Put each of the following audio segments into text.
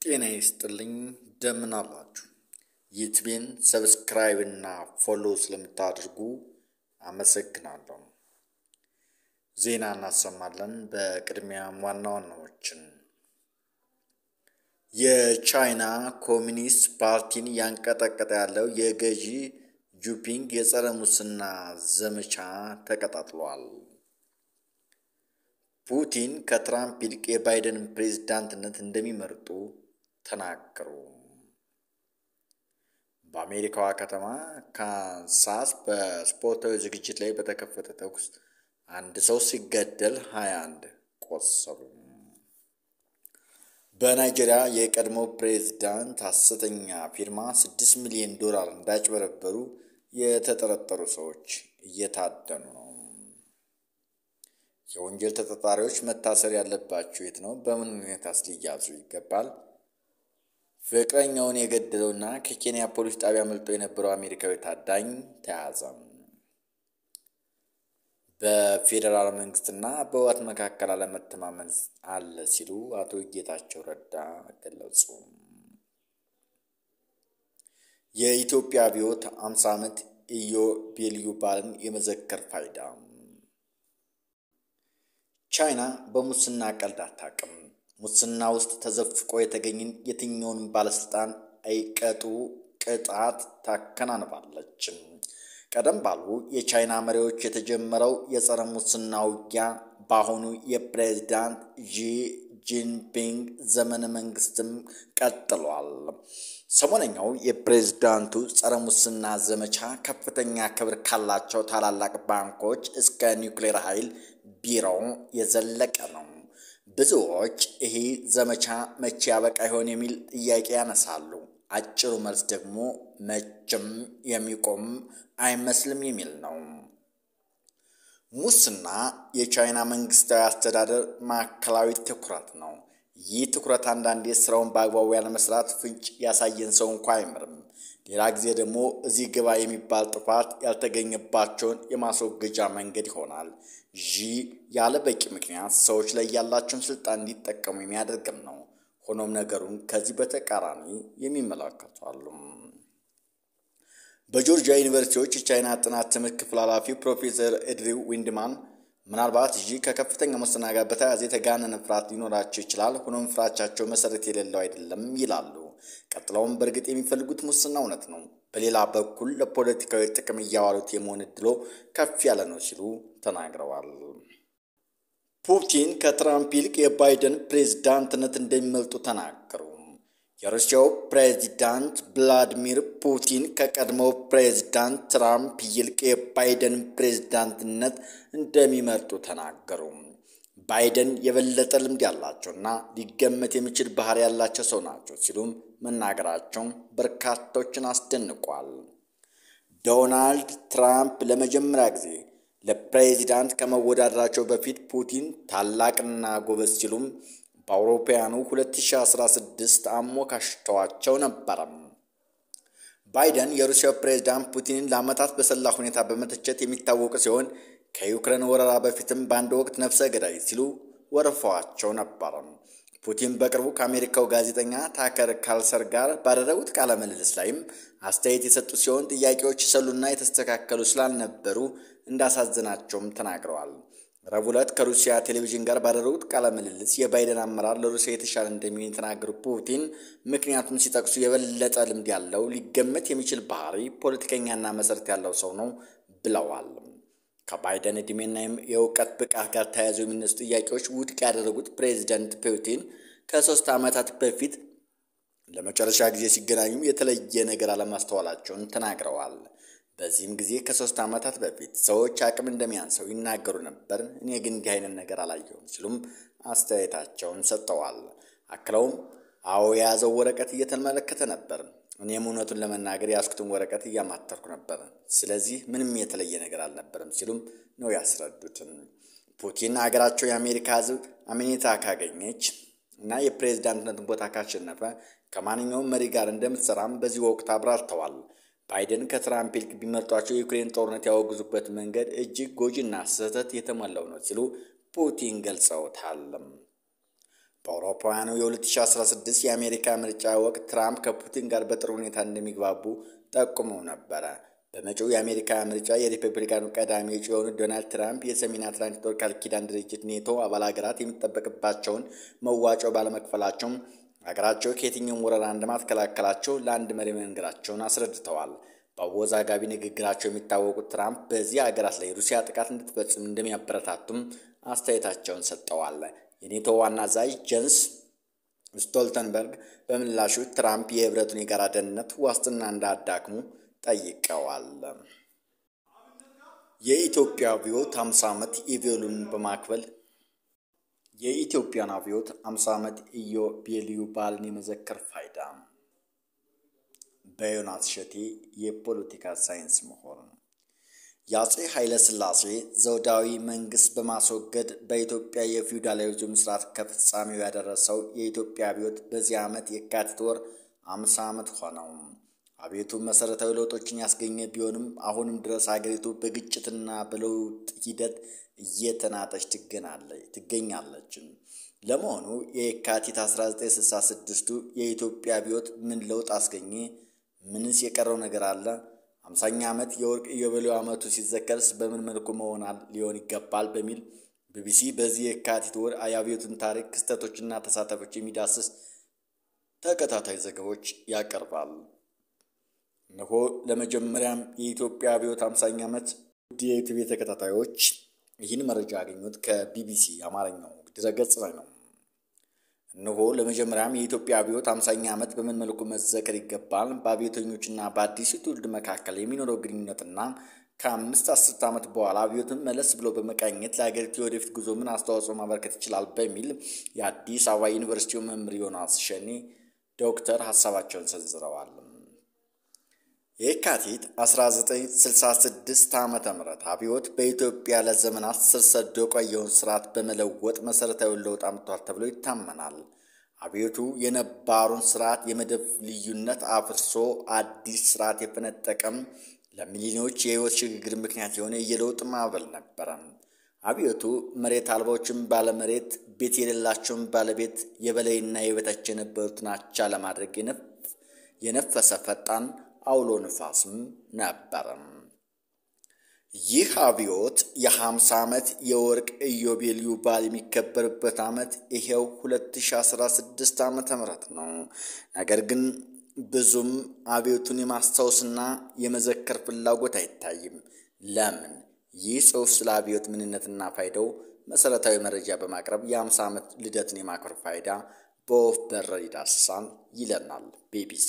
ጤና ይስጥልኝ እንደምን አላችሁ? ዩቲዩቤን ሰብስክራይብ እና ፎሎ ስለምታደርጉ አመሰግናለሁ። ዜና እናሰማለን። በቅድሚያም ዋና ዋናዎችን የቻይና ኮሚኒስት ፓርቲን ያንቀጠቀጠ ያለው የገዢ ጂንፒንግ የጸረ ሙስና ዘመቻ ተቀጣጥሏል። ፑቲን ከትራምፕ ይልቅ የባይደንን ፕሬዝዳንትነት እንደሚመርጡ ተናገሩ። በአሜሪካዋ ከተማ ካንሳስ በስፖርታዊ ዝግጅት ላይ በተከፈተ ተኩስ አንድ ሰው ሲገደል ሀያ አንድ ቆሰሉ። በናይጄሪያ የቀድሞ ፕሬዝዳንት ሐሰተኛ ፊርማ ስድስት ሚሊዮን ዶላር እንዳጭበረበሩ የተጠረጠሩ ሰዎች እየታደኑ ነው። የወንጀል ተጠርጣሪዎች መታሰር ያለባቸው የት ነው? በምን ሁኔታስ ሊያዙ ይገባል? ፍቅረኛውን የገደለውና ከኬንያ ፖሊስ ጣቢያ አምልጦ የነበረው አሜሪካዊ ታዳኝ ተያዘ። በፌዴራል መንግስትና በህወሓት መካከል አለመተማመን አለ ሲሉ አቶ ጌታቸው ረዳ ገለጹ። የኢትዮጵያ አብዮት አምሳ ዓመት ኢዮቤልዩ በዓልን የመዘከር ፋይዳ ቻይና በሙስና ቀልድ አታውቅም። ሙስና ውስጥ ተዘፍቆ የተገኘን የትኛውንም ባለስልጣን አይቀጡ ቅጣት ታከናንባለች። ቀደም ባሉ የቻይና መሪዎች የተጀመረው የጸረ ሙስና ውጊያ በአሁኑ የፕሬዝዳንት ዢ ጂንፒንግ ዘመነ መንግስትም ቀጥሏል። ሰሞነኛው የፕሬዝዳንቱ ጸረ ሙስና ዘመቻ ከፍተኛ ክብር ካላቸው ታላላቅ ባንኮች እስከ ኒውክሌር ኃይል ቢሮ የዘለቀ ነው። ብዙዎች ይህ ዘመቻ መቼ ያበቃ ይሆን የሚል ጥያቄ ያነሳሉ። አጭሩ መልስ ደግሞ መቼም የሚቆም አይመስልም የሚል ነው። ሙስና የቻይና መንግስታዊ አስተዳደር ማዕከላዊ ትኩረት ነው። ይህ ትኩረት አንዳንዴ ስራውን በአግባቡ ያለመስራት ፍንጭ ያሳየን ሰው እንኳ አይምርም። ሌላ ጊዜ ደግሞ እዚህ ግባ የሚባል ጥፋት ያልተገኘባቸውን የማስወገጃ መንገድ ይሆናል። ይህ ያለ በቂ ምክንያት ሰዎች ላይ ያላቸውን ስልጣን እንዲጠቀሙ የሚያደርግም ነው። ሆኖም ነገሩን ከዚህ በተቃራኒ የሚመለከቱ አሉ። በጆርጂያ ዩኒቨርሲቲዎች የቻይና ጥናት ትምህርት ክፍል ኃላፊው ፕሮፌሰር ኤድሪው ዊንድማን ምናልባት ይህ ከከፍተኛ ሙስና ጋር በተያያዘ የተጋነነ ፍርሃት ሊኖራቸው ይችላል። ሆኖም ፍራቻቸው መሰረት የሌለው አይደለም ይላሉ። ቀጥለውም በእርግጥ የሚፈልጉት ሙስና እውነት ነው፣ በሌላ በኩል ለፖለቲካዊ ጥቅም እያዋሉት የመሆን እድሎ ከፍ ያለ ነው ሲሉ ተናግረዋል። ፑቲን ከትራምፕ ይልቅ የባይደን ፕሬዝዳንትነት እንደሚመልጡ ተናገሩ። የሩሲያው ፕሬዚዳንት ቭላዲሚር ፑቲን ከቀድሞው ፕሬዝዳንት ትራምፕ ይልቅ የባይደን ፕሬዝዳንትነት እንደሚመርጡ ተናገሩ። ባይደን የበለጠ ልምድ ያላቸውና ሊገመት የሚችል ባህሪ ያላቸው ሰው ናቸው ሲሉም መናገራቸው በርካቶችን አስደንቋል። ዶናልድ ትራምፕ ለመጀመሪያ ጊዜ ለፕሬዚዳንት ከመወዳደራቸው በፊት ፑቲን ታላቅና ጎበዝ ሲሉም በአውሮፓውያኑ 2016 አሞካሽተዋቸው ነበረም። ባይደን የሩሲያው ፕሬዝዳንት ፑቲንን ለዓመታት በሰላ ሁኔታ በመተቸት የሚታወቁ ሲሆን ከዩክሬን ወረራ በፊትም በአንድ ወቅት ነፍሰ ገዳይ ሲሉ ወርፈዋቸው ነበር። ፑቲን በቅርቡ ከአሜሪካው ጋዜጠኛ ታከር ካልሰር ጋር ባደረጉት ቃለ ምልልስ ላይም አስተያየት የሰጡ ሲሆን ጥያቄዎች የሰሉና የተስተካከሉ ስላልነበሩ እንዳሳዘናቸውም ተናግረዋል። ረቡዕ ዕለት ከሩሲያ ቴሌቪዥን ጋር ባደረጉት ቃለ ምልልስ የባይደን አመራር ለሩሲያ የተሻለ እንደሚሆን የተናገሩ ፑቲን ምክንያቱም ሲጠቅሱ የበለጠ ልምድ ያለው ሊገመት የሚችል ባህሪ፣ ፖለቲከኛና መሰረት ያለው ሰው ነው ብለዋል። ከባይደን ዕድሜና የእውቀት ብቃት ጋር ተያይዘው የሚነሱ ጥያቄዎች ውድቅ ያደረጉት ፕሬዚደንት ፑቲን ከሶስት ዓመታት በፊት ለመጨረሻ ጊዜ ሲገናኙ የተለየ ነገር አለማስተዋላቸውን ተናግረዋል። በዚህም ጊዜ ከሶስት ዓመታት በፊት ሰዎች አቅም እንደሚያንሰው ይናገሩ ነበር፣ እኔ ግን እንዲህ አይነት ነገር አላየሁም ሲሉም አስተያየታቸውን ሰጥተዋል። አክለውም አዎ የያዘው ወረቀት እየተመለከተ ነበር፣ እኔም እውነቱን ለመናገር የያዝኩትን ወረቀት እያማተርኩ ነበር፣ ስለዚህ ምንም የተለየ ነገር አልነበረም ሲሉም ነው ያስረዱትም። ፑቲን ሀገራቸው የአሜሪካ ሕዝብ አመኔታ ካገኘች እና የፕሬዝዳንትነትን ቦታ ካሸነፈ ከማንኛውም መሪ ጋር እንደምትሰራም በዚህ ወቅት አብራርተዋል። ባይደን ከትራምፕ ይልቅ ቢመርጧቸው የዩክሬን ጦርነት ያወግዙበት መንገድ እጅግ ጎጂና ስህተት የተሞላው ነው ሲሉ ፑቲን ገልጸውታል። በአውሮፓውያኑ የ2016 የአሜሪካ ምርጫ ወቅት ትራምፕ ከፑቲን ጋር በጥሩ ሁኔታ እንደሚግባቡ ጠቁመው ነበረ። በመጪው የአሜሪካ ምርጫ የሪፐብሊካኑ ቀዳሚ እጩ የሆኑት ዶናልድ ትራምፕ የሰሜን አትላንቲክ ጦር ቃል ኪዳን ድርጅት ኔቶ አባል ሀገራት የሚጠበቅባቸውን መዋጮ ባለመክፈላቸው ሀገራቸው ከየትኛውም ወረራ እንደማትከላከላቸው ለአንድ መሪ መንገራቸውን አስረድተዋል። በአወዛጋቢ ንግግራቸው የሚታወቁት ትራምፕ በዚህ ሀገራት ላይ ሩሲያ ጥቃት እንድትፈጽም እንደሚያበረታቱም አስተያየታቸውን ሰጥተዋል። የኔቶ ዋና አዛዥ ጀንስ ስቶልተንበርግ በምላሹ ትራምፕ የህብረቱን የጋራ ደህንነት ዋስትና እንዳያዳክሙ ጠይቀዋል። የኢትዮጵያ አብዮት 50 ዓመት ኢዮቤልዩን በማክበል የኢትዮጵያን አብዮት 50 ዓመት ኢዮቤልዩ በዓልን የመዘከር ፋይዳ በዮናስ ሸቴ የፖለቲካ ሳይንስ ምሁር የአፄ ኃይለ ሥላሴ ዘውዳዊ መንግስት በማስወገድ በኢትዮጵያ የፊውዳላይዝም ስርዓት ከፍጻሜው ያደረሰው የኢትዮጵያ አብዮት በዚህ ዓመት የካቲት ወር 50 ዓመት ሆነው። አብዮቱ መሰረታዊ ለውጦችን ያስገኘ ቢሆንም አሁንም ድረስ ሀገሪቱ በግጭትና በለውጥ ሂደት እየተናጠች ትገኛለች። ለመሆኑ የካቲት 1966ቱ የኢትዮጵያ አብዮት ምን ለውጥ አስገኘ? ምንስ የቀረው ነገር አለ? አምሳኛ ዓመት የወርቅ ኢዮቤልዩ ዓመቱ ሲዘከርስ በምን መልኩ መሆን ሊሆን ይገባል? በሚል ቢቢሲ በዚህ የካቲት ወር የአብዮቱን ታሪክ ክስተቶችና ተሳታፊዎች የሚዳስስ ተከታታይ ዘገቦች ያቀርባል። እነሆ ለመጀመሪያም የኢትዮጵያ አብዮት አምሳኛ ዓመት ውድ የዩቲዩብ ተከታታዮች ይህን መረጃ ያገኙት ከቢቢሲ አማርኛው ድረገጽ ላይ ነው። እነሆ ለመጀመሪያም የኢትዮጵያ አብዮት አምሳኛ ዓመት በምን መልኩ መዘከር ይገባል፣ በአብዮተኞችና በአዲሱ ትውልድ መካከል የሚኖረው ግንኙነትና ከአምስት አስርት ዓመት በኋላ አብዮትን መለስ ብሎ በመቃኘት ለሀገሪቱ የወደፊት ጉዞ ምን አስተዋጽኦ ማበርከት ይችላል በሚል የአዲስ አበባ ዩኒቨርሲቲው መምህር ዮናስ ሸኔ ዶክተር ሀሳባቸውን ሰንዝረዋል። የካቲት 1966 ዓ ም አብዮት በኢትዮጵያ ለዘመናት ስር ሰዶ የቆየውን ስርዓት በመለወጥ መሠረታዊ ለውጥ አምጥቷል ተብሎ ይታመናል። አብዮቱ የነባሩን ስርዓት የመደብ ልዩነት አፍርሶ አዲስ ስርዓት የፈነጠቀም ለሚሊዮኖች የህይወት ሽግግር ምክንያት የሆነ የለውጥ ማዕበል ነበረ። አብዮቱ መሬት አልባዎችን ባለመሬት፣ ቤት የሌላቸውን ባለቤት፣ የበላይና የበታች የነበሩትን አቻ ለማድረግ የነፈሰ ፈጣን አውሎ ንፋስም ነበረ። ይህ አብዮት የ50 ዓመት የወርቅ ኢዮቤልዩ በዓል የሚከበርበት ዓመት ይሄው 2016 ዓ ም ነው። ነገር ግን ብዙም አብዮቱን የማስታወስና የመዘከር ፍላጎት አይታይም። ለምን? ይህ ጽሑፍ ስለ አብዮት ምንነትና ፋይዳው መሠረታዊ መረጃ በማቅረብ የ50 ዓመት ልደትን የማክበር ፋይዳ በወፍ በረር ይዳስሳል ይለናል ቢቢሲ።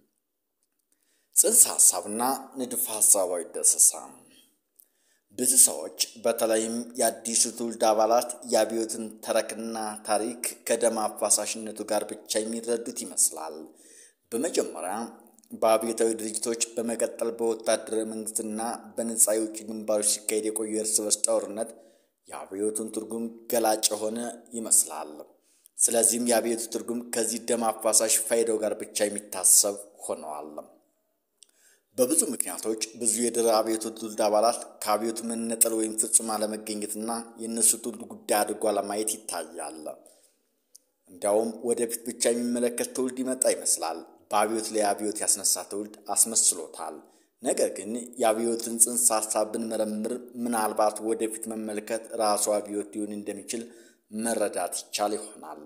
ጽንሰ ሐሳብና ንድፈ ሐሳባዊ ዳሰሳ ብዙ ሰዎች በተለይም የአዲሱ ትውልድ አባላት የአብዮትን ተረክና ታሪክ ከደም አፋሳሽነቱ ጋር ብቻ የሚረዱት ይመስላል። በመጀመሪያ በአብዮታዊ ድርጅቶች፣ በመቀጠል በወታደራዊ መንግስትና በነጻ የውጭ ግንባሮች ሲካሄድ የቆዩ የእርስ በርስ ጦርነት የአብዮቱን ትርጉም ገላጭ የሆነ ይመስላል። ስለዚህም የአብዮቱ ትርጉም ከዚህ ደም አፋሳሽ ፋይዳው ጋር ብቻ የሚታሰብ ሆነዋል። በብዙ ምክንያቶች ብዙ የድህረ አብዮቱ ትውልድ አባላት ከአብዮቱ መነጠል ወይም ፍጹም አለመገኘትና የእነሱ ትውልድ ጉዳይ አድርጎ ለማየት ይታያል። እንዲያውም ወደፊት ብቻ የሚመለከት ትውልድ ይመጣ ይመስላል። በአብዮት ላይ አብዮት ያስነሳ ትውልድ አስመስሎታል። ነገር ግን የአብዮትን ጽንሰ ሀሳብ ብንመረምር ምናልባት ወደፊት መመልከት ራሱ አብዮት ሊሆን እንደሚችል መረዳት ይቻል ይሆናል።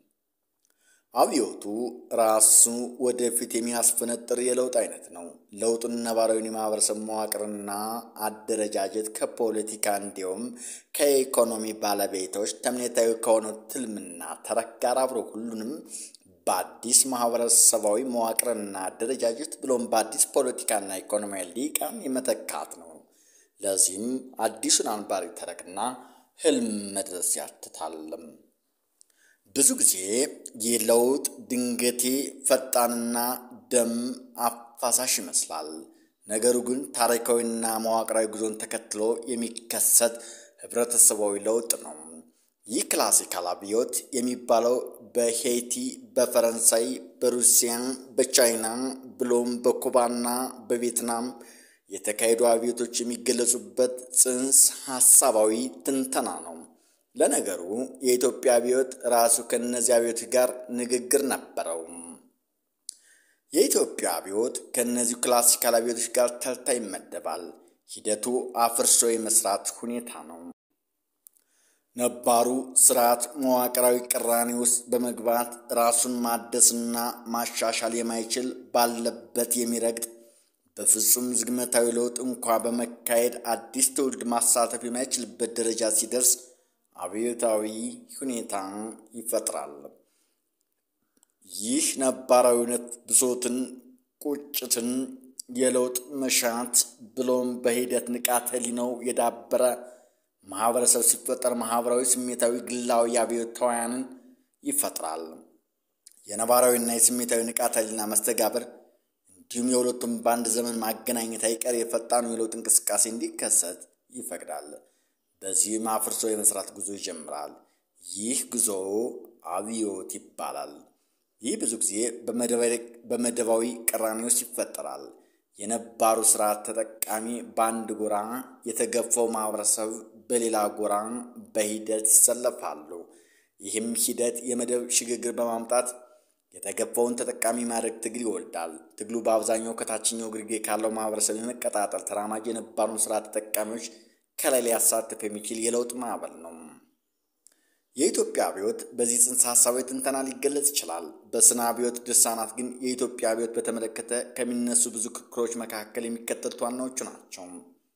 አብዮቱ ራሱ ወደፊት የሚያስፈነጥር የለውጥ አይነት ነው። ለውጡን ነባራዊን የማህበረሰብ መዋቅርና አደረጃጀት ከፖለቲካ እንዲሁም ከኢኮኖሚ ባለቤቶች ተምኔታዊ ከሆነው ትልምና ተረክ ጋር አብሮ ሁሉንም በአዲስ ማህበረሰባዊ መዋቅርና አደረጃጀት ብሎም በአዲስ ፖለቲካና ኢኮኖሚያዊ ሊቃን የመተካት ነው። ለዚህም አዲሱን አንባሪ ተረክና ህልም መድረስ ያትታልም። ብዙ ጊዜ ይህ ለውጥ ድንገቴ ፈጣንና ደም አፋሳሽ ይመስላል። ነገሩ ግን ታሪካዊና መዋቅራዊ ጉዞን ተከትሎ የሚከሰት ህብረተሰባዊ ለውጥ ነው። ይህ ክላሲካል አብዮት የሚባለው በሄይቲ፣ በፈረንሳይ፣ በሩሲያ፣ በቻይና ብሎም በኩባና በቪየትናም የተካሄዱ አብዮቶች የሚገለጹበት ጽንሰ ሐሳባዊ ትንተና ነው። ለነገሩ የኢትዮጵያ አብዮት ራሱ ከእነዚህ አብዮቶች ጋር ንግግር ነበረው። የኢትዮጵያ አብዮት ከእነዚሁ ክላሲካል አብዮቶች ጋር ተርታ ይመደባል። ሂደቱ አፍርሶ የመስራት ሁኔታ ነው። ነባሩ ስርዓት መዋቅራዊ ቅራኔ ውስጥ በመግባት ራሱን ማደስና ማሻሻል የማይችል ባለበት የሚረግጥ በፍጹም ዝግመታዊ ለውጥ እንኳ በመካሄድ አዲስ ትውልድ ማሳተፍ የማይችልበት ደረጃ ሲደርስ አብዮታዊ ሁኔታ ይፈጥራል። ይህ ነባራዊነት ብሶትን፣ ቁጭትን፣ የለውጥ መሻት ብሎም በሂደት ንቃተ ህሊናው የዳበረ ማህበረሰብ ሲፈጠር ማህበራዊ፣ ስሜታዊ፣ ግላዊ አብዮታውያንን ይፈጥራል። የነባራዊና የስሜታዊ ንቃተ ህሊና መስተጋብር እንዲሁም የሁለቱም በአንድ ዘመን ማገናኘት አይቀር የፈጣኑ የለውጥ እንቅስቃሴ እንዲከሰት ይፈቅዳል። በዚህም አፍርሶ የመስራት ጉዞ ይጀምራል። ይህ ጉዞ አብዮት ይባላል። ይህ ብዙ ጊዜ በመደባዊ ቅራኔ ውስጥ ይፈጠራል። የነባሩ ስርዓት ተጠቃሚ በአንድ ጎራ፣ የተገፋው ማህበረሰብ በሌላ ጎራ በሂደት ይሰለፋሉ። ይህም ሂደት የመደብ ሽግግር በማምጣት የተገፋውን ተጠቃሚ ማድረግ ትግል ይወልዳል። ትግሉ በአብዛኛው ከታችኛው ግርጌ ካለው ማህበረሰብ የመቀጣጠል ተራማጅ የነባሩን ስርዓት ተጠቃሚዎች ከላይ ሊያሳትፍ የሚችል የለውጥ ማዕበል ነው። የኢትዮጵያ አብዮት በዚህ ጽንሰ ሀሳባዊ ትንተና ሊገለጽ ይችላል። በስነ አብዮት ድርሳናት ግን የኢትዮጵያ አብዮት በተመለከተ ከሚነሱ ብዙ ክርክሮች መካከል የሚከተሉት ዋናዎቹ ናቸው።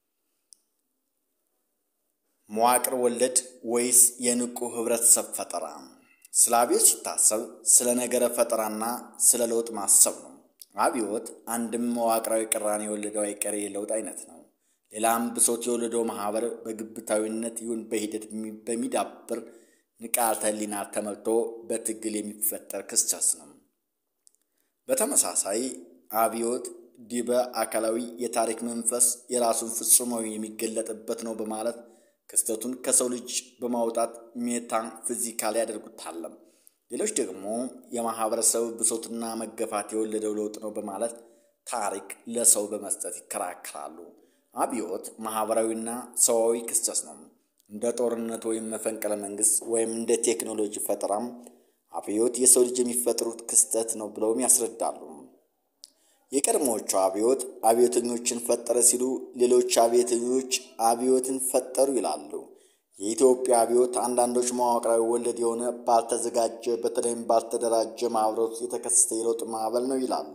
መዋቅር ወለድ ወይስ የንቁ ህብረተሰብ ፈጠራ? ስለ አብዮት ሲታሰብ ስለ ነገረ ፈጠራና ስለ ለውጥ ማሰብ ነው። አብዮት አንድም መዋቅራዊ ቅራኔ የወለደው አይቀሬ የለውጥ አይነት ነው። ሌላም ብሶት የወለደው ማህበር በግብታዊነት ይሁን በሂደት በሚዳብር ንቃተ ህሊና ተመልቶ በትግል የሚፈጠር ክስተት ነው። በተመሳሳይ አብዮት ዲበ አካላዊ የታሪክ መንፈስ የራሱን ፍጹማዊ የሚገለጥበት ነው በማለት ክስተቱን ከሰው ልጅ በማውጣት ሜታ ፊዚካል ያደርጉታል። ሌሎች ደግሞ የማህበረሰብ ብሶትና መገፋት የወለደው ለውጥ ነው በማለት ታሪክ ለሰው በመስጠት ይከራከራሉ። አብዮት ማህበራዊና ሰዋዊ ክስተት ነው። እንደ ጦርነት ወይም መፈንቅለ መንግስት ወይም እንደ ቴክኖሎጂ ፈጠራም አብዮት የሰው ልጅ የሚፈጥሩት ክስተት ነው ብለውም ያስረዳሉ። የቀድሞዎቹ አብዮት አብዮተኞችን ፈጠረ ሲሉ፣ ሌሎች አብዮተኞች አብዮትን ፈጠሩ ይላሉ። የኢትዮጵያ አብዮት አንዳንዶች መዋቅራዊ ወለድ የሆነ ባልተዘጋጀ በተለይም ባልተደራጀ ማህበረት የተከሰተ የለውጥ ማዕበል ነው ይላሉ።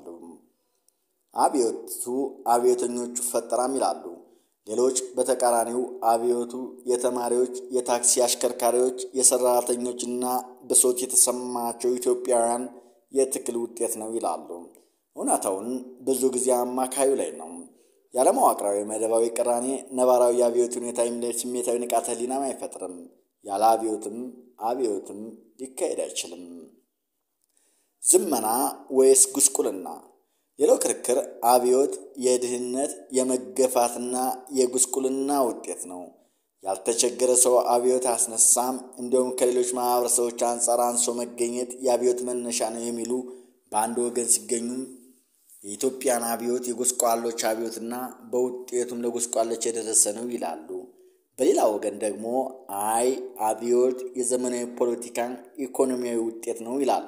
አብዮቱ አብዮተኞቹ ፈጠራም ይላሉ። ሌሎች በተቃራኒው አብዮቱ የተማሪዎች፣ የታክሲ አሽከርካሪዎች፣ የሰራተኞችና ብሶት የተሰማቸው ኢትዮጵያውያን የትግል ውጤት ነው ይላሉ። እውነታውን ብዙ ጊዜ አማካዩ ላይ ነው። ያለ መዋቅራዊ መደባዊ ቅራኔ ነባራዊ የአብዮት ሁኔታ የሚለይ ስሜታዊ ንቃተ ህሊናም አይፈጥርም። ያለ አብዮትም አብዮትም ሊካሄድ አይችልም። ዝመና ወይስ ጉስቁልና? ሌላው ክርክር አብዮት የድህነት የመገፋትና የጉስቁልና ውጤት ነው። ያልተቸገረ ሰው አብዮት አያስነሳም፣ እንዲሁም ከሌሎች ማህበረሰቦች አንጻር አንሶ መገኘት የአብዮት መነሻ ነው የሚሉ በአንድ ወገን ሲገኙም የኢትዮጵያን አብዮት የጎስቋሎች አብዮትና በውጤቱም ለጎስቋሎች የደረሰ ነው ይላሉ። በሌላ ወገን ደግሞ አይ አብዮት የዘመናዊ ፖለቲካን ኢኮኖሚያዊ ውጤት ነው ይላሉ።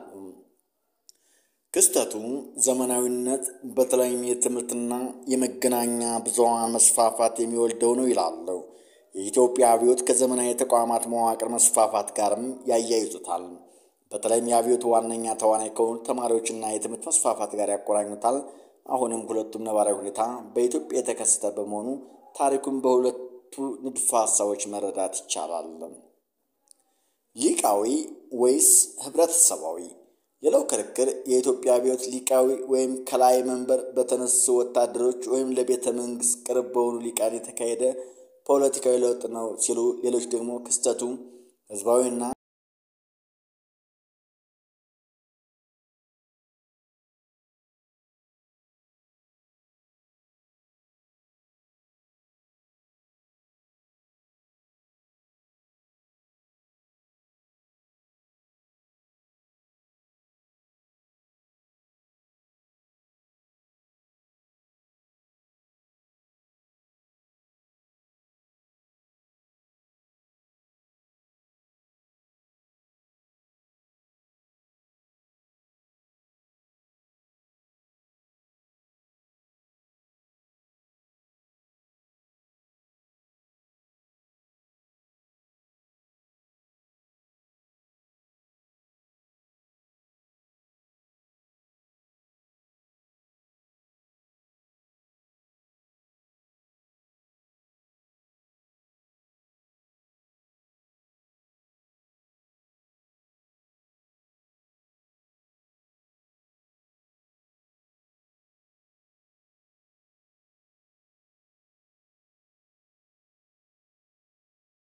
ክስተቱ ዘመናዊነት በተለይም የትምህርትና የመገናኛ ብዙሃን መስፋፋት የሚወልደው ነው ይላሉ። የኢትዮጵያ አብዮት ከዘመናዊ የተቋማት መዋቅር መስፋፋት ጋርም ያያይዙታል። በተለይም የአብዮቱ ዋነኛ ተዋናይ ከሆኑ ተማሪዎችና የትምህርት መስፋፋት ጋር ያቆራኙታል። አሁንም ሁለቱም ነባራዊ ሁኔታ በኢትዮጵያ የተከሰተ በመሆኑ ታሪኩን በሁለቱ ንድፈ ሀሳቦች መረዳት ይቻላል። ሊቃዊ ወይስ ህብረተሰባዊ? ሌላው ክርክር የኢትዮጵያ አብዮት ሊቃዊ ወይም ከላይ መንበር በተነሱ ወታደሮች ወይም ለቤተ መንግስት ቅርብ በሆኑ ሊቃን የተካሄደ ፖለቲካዊ ለውጥ ነው ሲሉ፣ ሌሎች ደግሞ ክስተቱ ህዝባዊና